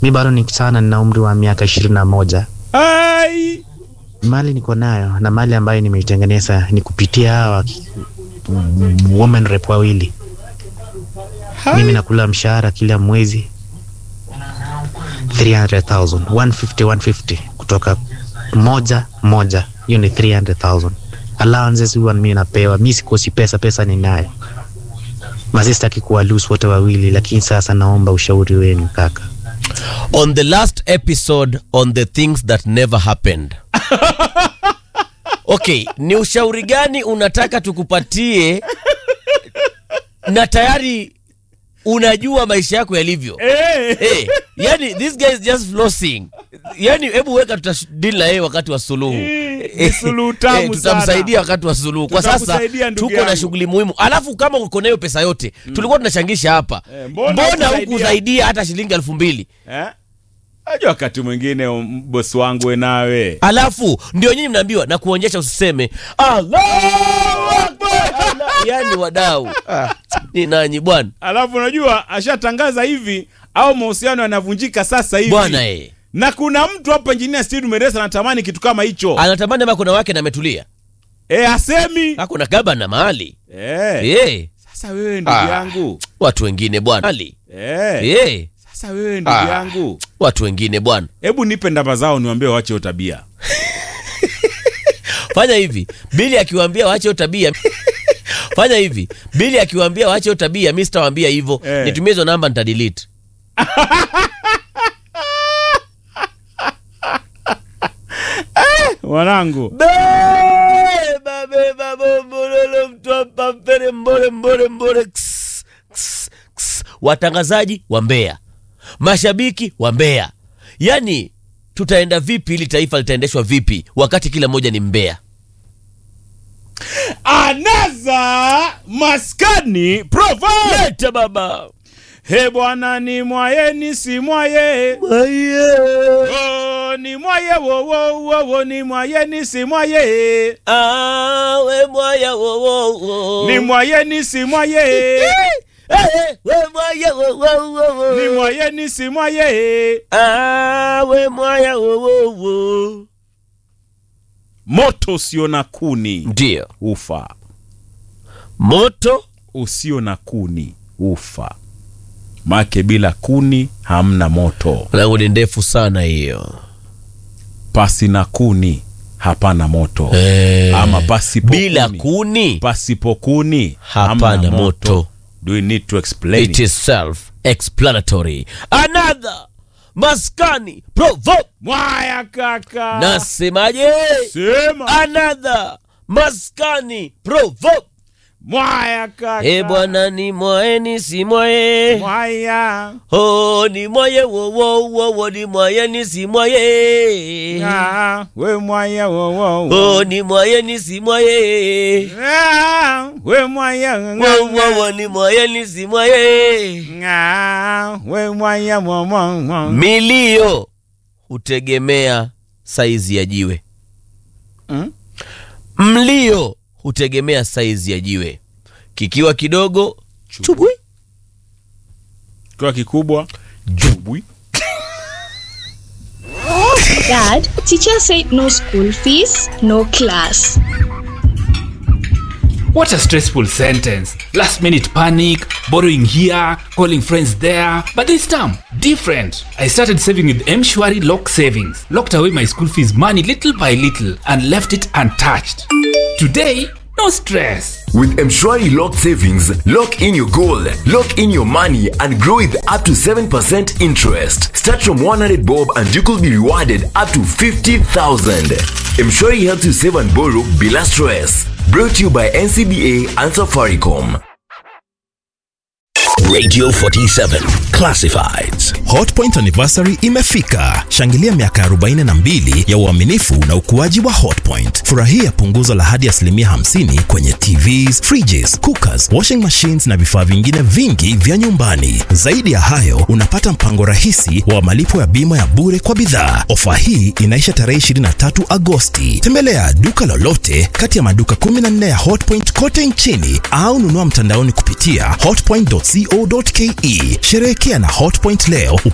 mi bado ni sana nina umri wa miaka ishirini na moja Ai! mali niko nayo na mali ambayo nimeitengeneza ni kupitia hawa mm, women rep wawili mimi nakula mshahara kila mwezi 300,000 150 150 kutoka moja moja hiyo ni 300,000 allowances huwa mimi napewa mi sikosi pesa pesa ninayo masistaki kuwa loose wote wawili lakini sasa naomba ushauri wenu kaka on the last episode on the things that never happened okay ni ushauri gani unataka tukupatie na tayari unajua maisha yako yalivyo Eh! hey, yani this guy is just flossing yani hebu weka tutadili na yeye wakati wa suluhu Eh, ni suluhu tamu Eh, tutamsaidia wakati wa suluhu kwa sasa Tutakusaidia ndugu tuko na yangu. shughuli muhimu alafu kama uko na hiyo pesa yote tulikuwa tunachangisha hapa Eh, mbona mbona hukusaidia? hukusaidia hata shilingi elfu mbili Eh? Ajua wakati mwingine um, bosi wangu we nawe alafu ndio nyinyi mnaambiwa na kuonyesha usiseme Allahu Akbar Allah. yani wadau ni nanyi bwana alafu unajua ashatangaza hivi au mahusiano yanavunjika sasa hivi bwana eh na kuna mtu hapa injinia Steve Meresa anatamani kitu kama hicho anatamani ama kuna wake na ametulia e, asemi hakuna gaba na mahali e. eh Sasa wewe ndugu Ah. yangu watu wengine bwana Mahali. e. eh Sasa wewe ndugu Ah. yangu watu wengine bwana hebu nipe ndamba zao niwaambie wache hiyo tabia fanya hivi bili akiwaambia waache hiyo tabia fanya hivi bili akiwaambia waache hiyo tabia mi sitawaambia hivyo Eh. nitumie hizo namba nitadelete mwanangu beba beba bombololo mtwapa mpere mbole mbole mbole Ks, ks, ks. watangazaji wa Mbeya, mashabiki wa Mbeya, yaani tutaenda vipi? Ili taifa litaendeshwa vipi wakati kila mmoja ni Mbeya? anaza maskani provo Leta baba he bwana ni mwaye ni si mwaye Aye. oh, ni mwaye wo wo wo wo ni mwaye ni si mwaye Awe mwaya wo wo wo. ni mwaye ni si mwaye Eh, we mwaya wo wo wo wo. ni mwaye ni si mwaye Awe mwaya wo wo wo. moto usio na kuni Ndio ufa moto usio na kuni ufa make bila kuni hamna moto langu ni ndefu sana hiyo pasi na kuni hapana moto Eh, ama pasipo bila kuni. kuni pasipo kuni hapana hamna moto. do we need to explain it is self explanatory another maskani provo mwaya kaka nasemaje sema another maskani provo mwaya kaka e bwana ni mwae ni si mwae mwaya oh, ni mwaye wowowowo ni mwaye ni si mwaye Ah, we mwaya wo wo wo. oh, ni mwaye ni si mwaye Ah, we mwaya wowowo ni mwaye ni si mwaye Ah, we mwaya wo wo wo. milio hutegemea saizi ya jiwe Mm? mlio hutegemea saizi ya jiwe kikiwa kidogo chubwi Kwa kikubwa jubwi Dad, teacher said no school fees, no class. What a stressful sentence. Last minute panic, borrowing here, calling friends there. But this time, different. I started saving with Mshwari Lock Savings. Locked away my school fees money little by little and left it untouched. Today, no stress. With Mshwari Locked Savings, lock in your goal, lock in your money, and grow with up to 7% interest. Start from 100 bob and you could be rewarded up to 50,000. Mshwari helps you save and borrow bila stress. Brought to you by NCBA and Safaricom. Radio 47 Classifieds. Hotpoint anniversary imefika. Shangilia miaka 42 ya uaminifu na ukuaji wa Hotpoint. Furahia punguzo la hadi asilimia 50 kwenye TVs, fridges, cookers, washing machines na vifaa vingine vingi vya nyumbani. Zaidi ya hayo, unapata mpango rahisi wa malipo ya bima ya bure kwa bidhaa. Ofa hii inaisha tarehe 23 Agosti. Tembelea duka lolote kati ya maduka 14 ya Hotpoint kote nchini au nunua mtandaoni kupitia hotpoint.co.ke. Sherehekea na Hotpoint leo